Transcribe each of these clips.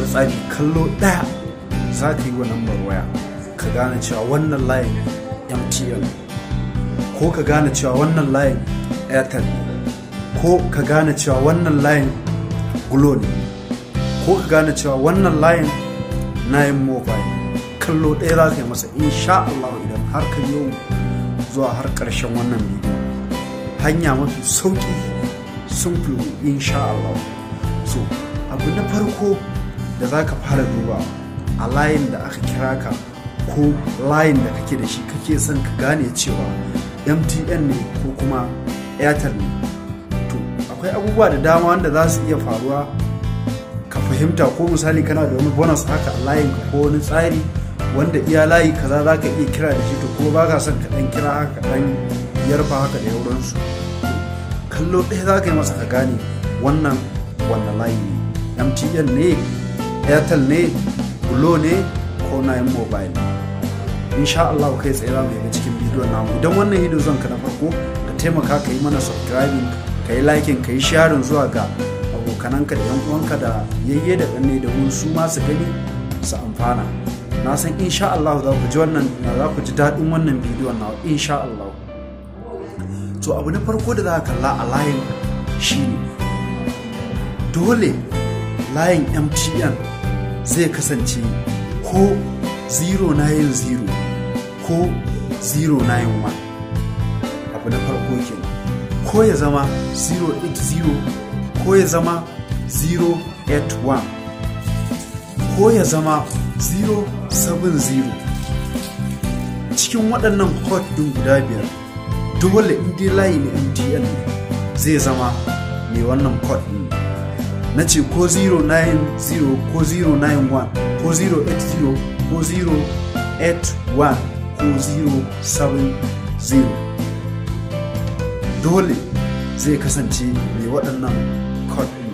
tsari kallo ɗaya za ka yi wa lambar waya ka gane cewa wannan layin mtn ko ka gane cewa wannan layin airtel ko ka gane cewa wannan layin glo ne ko ka gane cewa wannan layin nayin mobile kallo ɗaya za ka yi masa insha Allah idan har ka yau zuwa har ƙarshen wannan bidiyo hanya mafi sauƙi simple insha Allah so abu na farko da za ka fara duba a layin da aka kira ka ko layin da kake da shi kake son ka gane cewa mtn ne ko kuma airtel ne to akwai abubuwa da dama wanda za su iya faruwa ka fahimta ko misali kana da wani bonus haka a layin ka ko wani tsari wanda iya layi kaza za ka iya kira da shi to kuma ba ka son ka dan kira haka dan yarfa haka da yauransu kallo ɗaya za ka yi masa ka gane wannan wannan layi ne mtn ne airtel ne glo ne ko nayin mobile insha Allah kai tsaye za mu yi cikin bidiyon namu idan wannan hidiyo zan ka na farko ka taimaka ka yi mana subscribing ka yi liking ka yi sharing zuwa ga abokananka da yan uwanka da yayye da ɗanne da mun su ma su gani su amfana na san insha Allah za ku ji wannan za ku ji daɗin wannan bidiyon na insha Allah to abu na farko da za ka kalla a layin shine dole layin MTN zai kasance ko 090 ko 091 abu na farko kenan ko ya zama 080 ko ya zama 081 ko ya zama 070 cikin waɗannan hot ɗin guda biyar dole inda layi na mtn zai zama mai wannan code ɗin na ce ko 090 ko 091 ko 080 ko 081 ko 070 dole zai kasance mai waɗannan code ɗin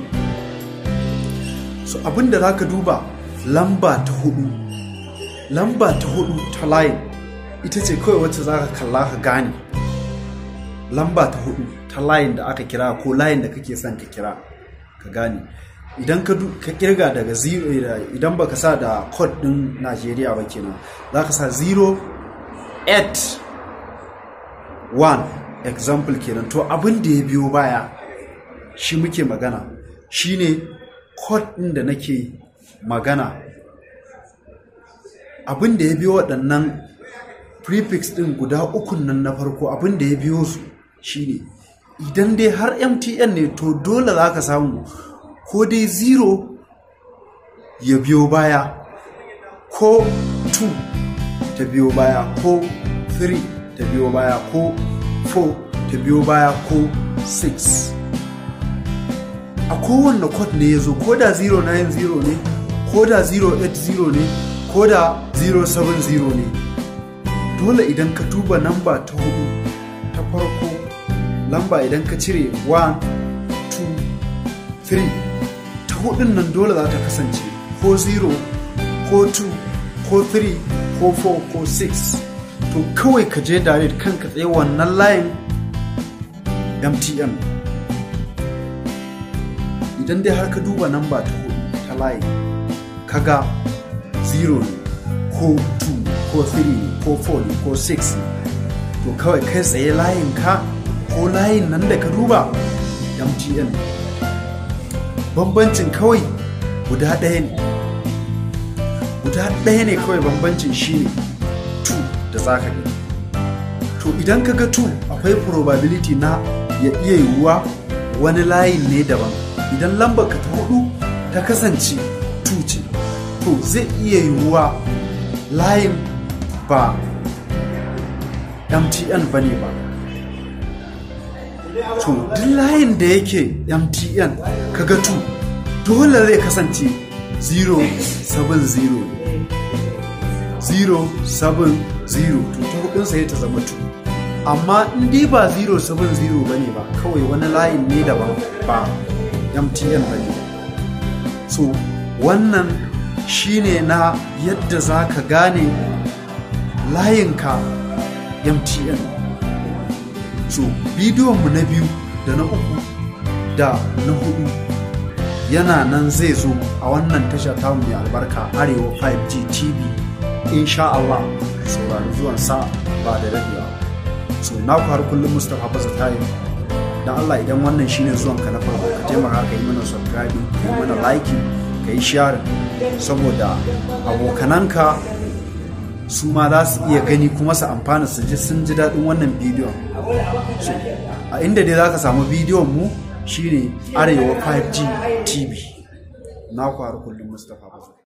so abinda za ka duba lamba ta hudu lamba ta hudu ta layin ita ce kawai wacce za ka kalla ka gane lamba ta hudu ta layin da aka kira ko layin da kake son ka kira ka gane idan ka kirga daga zero idan baka sa da code din Najeriya ba kenan za ka sa 0 8 1 example kenan to abin da ya biyo baya shi muke magana shine code din da nake magana abin da ya biyo waɗannan prefix ɗin guda ukun nan na farko abin da ya biyo su shine idan dai har mtn ne to dole za ka samu ko dai zero ya biyo baya ko 2 ta biyo baya ko 3 ta biyo baya ko 4 ta biyo baya ko 6 a kowanne code ne ya zo ko da 090 ne ko da 080 ne ko da 070 ne dole idan ka duba namba ta hudu ta farko lamba idan ka cire 1 2 3 ta hudun nan dole za ta kasance ko 0 ko 2 ko 3 ko 4 ko 6 to kawai ka je direct kanka tsaye wannan layin mtn idan dai har ka duba namba ta hudu ta layi kaga 0 ne ko 2 ko 3 ne ko 4 ne ko 6 ne to kawai kai tsaye layin ka ko layin nan da ka duba mtn bambancin kawai guda ɗaya ne guda ɗaya ne kawai bambancin shi ne 2 da za ka gani to idan ka ga 2 akwai probability na ya iya yiwuwa wani layin ne daban idan lambar ka ta hudu ta kasance 2 ce to zai iya yiwuwa layin ba mtn ba ne ba to duk layin da yake mtn kaga 2 dole zai kasance 070 070 to ta hudunsa ya ta zama 2 amma in dai ba 070 ba ne ba kawai wani layin ne daban ba mtn ba ne so wannan shine na yadda za ka gane layinka mtn so bidiyonmu na biyu da na uku da na hudu yana nan zai zo a wannan tasha tamu mai albarka arewa 5g tv insha Allah saurari zuwan sa ba da dadewa so na ku har kullum mustapha baza tayi dan Allah idan wannan shine zuwan ka na farko ka taimaka ka yi mana subscribe ka yi mana like ka yi share saboda abokananka su ma za su iya gani kuma su amfana su ji sun ji daɗin wannan bidiyon a inda dai za ka samu bidiyon mu shine arewa 5g tv na ku har kullum mustapha baza